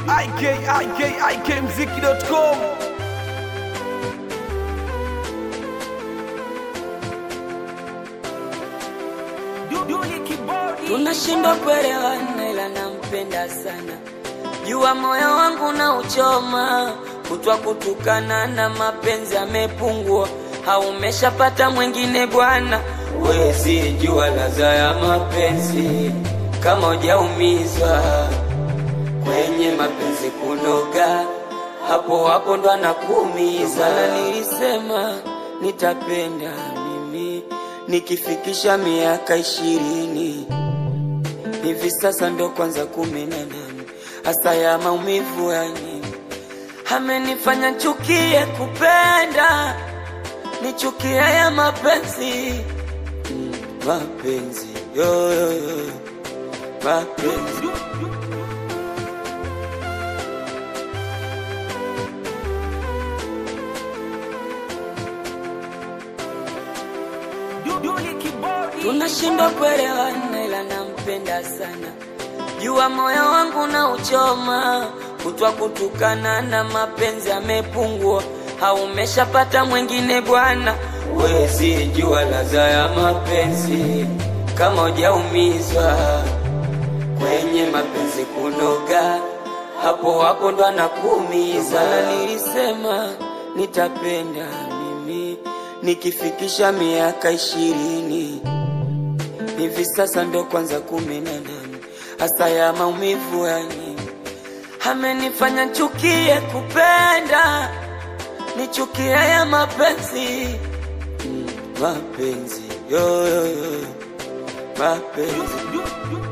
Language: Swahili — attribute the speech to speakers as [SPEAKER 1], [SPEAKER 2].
[SPEAKER 1] ikikmziki.com
[SPEAKER 2] tunashindwa kuelewana, ila nampenda sana. Jua moyo wangu na uchoma, kutwa kutukana na mapenzi amepungua, haumeshapata mwingine bwana. Wezi jua ladha ya mapenzi kama hujaumizwa kwenye mapenzi kunoga, hapo hapo ndo anakuumiza. Na nilisema nitapenda mimi nikifikisha miaka ishirini hivi sasa ndo kwanza kumi na nane hasa ya maumivu ya nini amenifanya chukie kupenda nichukie ya mapenzi Mm, mapenzi yo, yo, yo. mapenzi tunashindwa kuelewana, ila nampenda sana. Jua moyo wangu na uchoma, kutwa kutukana na mapenzi amepungua, haumeshapata mwingine bwana. Wezi jua ladha ya mapenzi kama hujaumizwa kwenye mapenzi kunoga, hapo hapo ndo anakuumiza. Na nilisema nitapenda mimi nikifikisha miaka ishirini hivi sasa ndo kwanza kumi na nane hasa ya maumivu ya nini amenifanya chukie kupenda nichukie ya mapenzi Mm, mapenzi yo, yo, yo. mapenzi